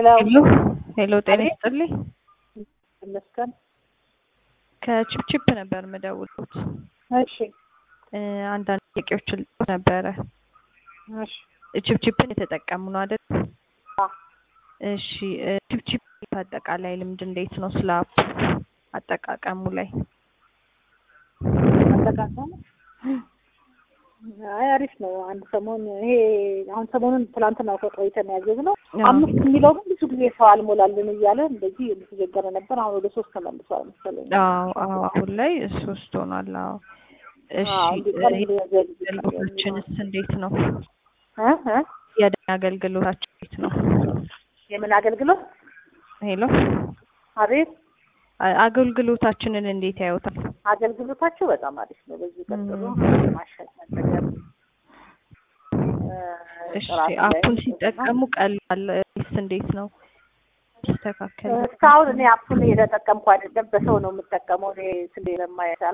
ሄሎ ሄሎ ሄሎ፣ ጤና ይስጥልኝ። ይመስገን። ከቺፕቺፕ ነበር የምደውሉት። እሺ አንዳንድ ጥያቄዎችን ልጠይቅ ነበረ። እሺ ቺፕቺፕን የተጠቀሙ ነው አይደል? አ እሺ ቺፕቺፕ አጠቃላይ ልምድ እንዴት ነው? ስለ አፕ አጠቃቀሙ ላይ አጠቃቀሙ አይ አሪፍ ነው። አንድ ሰሞን ይሄ አሁን ሰሞኑን ትላንትና ቆይተን ያዘዝነው አዎ። አምስት የሚለው ግን ብዙ ጊዜ ሰው አልሞላልን እያለ እንደዚህ እየተቸገረ ነበር። አሁን ወደ ሶስት ተመልሷል መሰለኝ። አዎ አዎ፣ አሁን ላይ ሶስት ሆኗል። አዎ እሺ፣ አዎ፣ እንዲህ ቀን እንደዚህ አገልግሎታችንስ እንዴት ነው? እ እ የደን አገልግሎታችን እንዴት ነው? የምን አገልግሎት? ሄሎ አቤት አ- አገልግሎታችንን እንዴት ያዩታል? አገልግሎታቸው በጣም አሪፍ ነው። በዚህ ቀጥሎ ማሻሻል ነገር እ፣ እሺ ጥራት ላይ አፑን ሲጠቀሙ ቀላል ወይስ እንዴት ነው? ይስተካከል እስካሁን እኔ አፑን እየተጠቀምኩ አይደለም። በሰው ነው የምጠቀመው። እኔ ስንዴ ለማይሰራ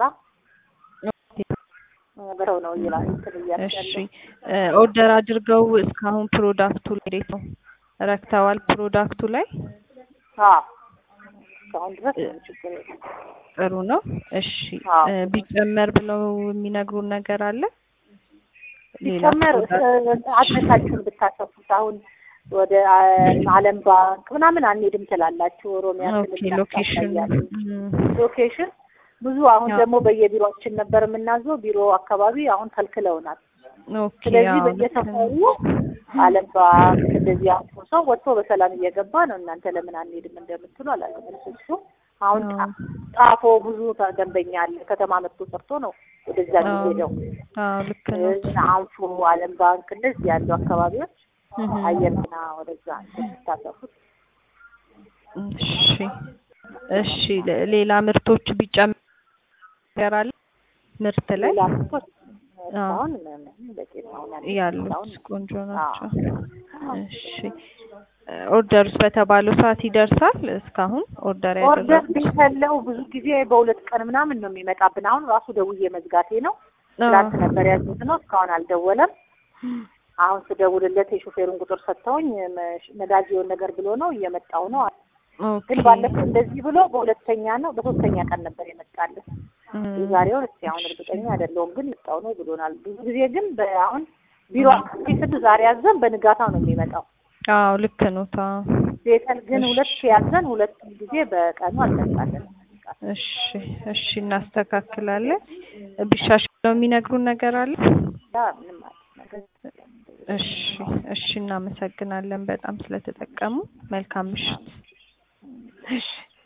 በሰው ነው እየላ እንትን እሺ እያስያለ ኦርደር አድርገው እስካሁን ፕሮዳክቱ ላይ እንዴት ነው ረክተዋል? ፕሮዳክቱ ላይ አዎ እስካሁን ድረስ ምንም ችግር የለም። ጥሩ ነው። እሺ አዎ። እ፣ ቢጨመር ብለው የሚነግሩን ነገር አለ? ሌላ ሲጨመር ፕሮዳክት አድረሳችሁን ብታሰፉት አሁን ወደ ዓለም ባንክ ምናምን አንሄድም ትላላችሁ። ኦሮሚያ ኦኬ ክልል ሎኬሽን ታሳያለች። ሎኬሽን ብዙ አሁን አዎ። ደግሞ በየቢሮችን ነበር የምናዘው። ቢሮ አካባቢ አሁን ከልክለውናል። ኦኬ ስለዚህ አዎ፣ ልክ በየሰፈሩ ነው። ዓለም ባንክ እንደዚህ አልፎ ሰው ወጥቶ በሰላም እየገባ ነው። እናንተ ለምን አንሄድም እንደምትሉ አላውቅም። እሱ አሁን ጣ- አዎ። ጣፎ ብዙ ተ- ደንበኛ አለ። ከተማ መጥቶ ሰርቶ ነው ወደዛ አዎ የሚሄደው። አዎ፣ ልክ ነው። እነ አንፎ፣ ዓለም ባንክ እንደዚህ ያሉ አካባቢዎች እህ፣ አየርና ወደዛ ስታሰፉት እሺ እሺ ለ- ሌላ ምርቶች ቢጨመር ነገር አለ ምርት ላይ ሌላ ምርቶች እስካሁን ምንም በቂ ነው። አሁን ያሉት እስካሁን ያሉት ቆንጆ አዎ። ናቸው። እሺ ኦርደርስ በተባለው ሰዓት ይደርሳል? እስካሁን ኦርደር ኦርደር ያደረጉት ቢፈለው ብዙ ጊዜ በሁለት ቀን ምናምን ነው የሚመጣብን። አሁን ራሱ ደውዬ መዝጋቴ ነው። ትላንት ነበር ያዙት ነው እስካሁን አልደወለም። አሁን ስደውልለት የሾፌሩን ቁጥር ሰጥተውኝ መ- ነዳጅ የሆነ ነገር ብሎ ነው እየመጣው ነው። ኦኬ ግን ባለፈው እንደዚህ ብሎ በሁለተኛ ነው በሶስተኛ ቀን ነበር የመጣልን። እም፣ የዛሬውን እስኪ አሁን እርግጠኛ አይደለሁም፣ ግን መጣው ነው ብሎናል። ብዙ ጊዜ ግን በአሁን ቢሮ አካባቢ ስድ ዛሬ ያዘን በንጋታው ነው የሚመጣው። አዎ ልክ ነው። ታ ቤተል ግን ሁለት ያዘን ሁለት ጊዜ በቀኑ አልመጣለን። እሺ እሺ እናስተካክላለን። ቢሻሻለው የሚነግሩን ነገር አለ? ያ ምንም አዲስ ነገር የለም። እሺ እሺ እናመሰግናለን በጣም ስለተጠቀሙ። መልካም ምሽት። እሺ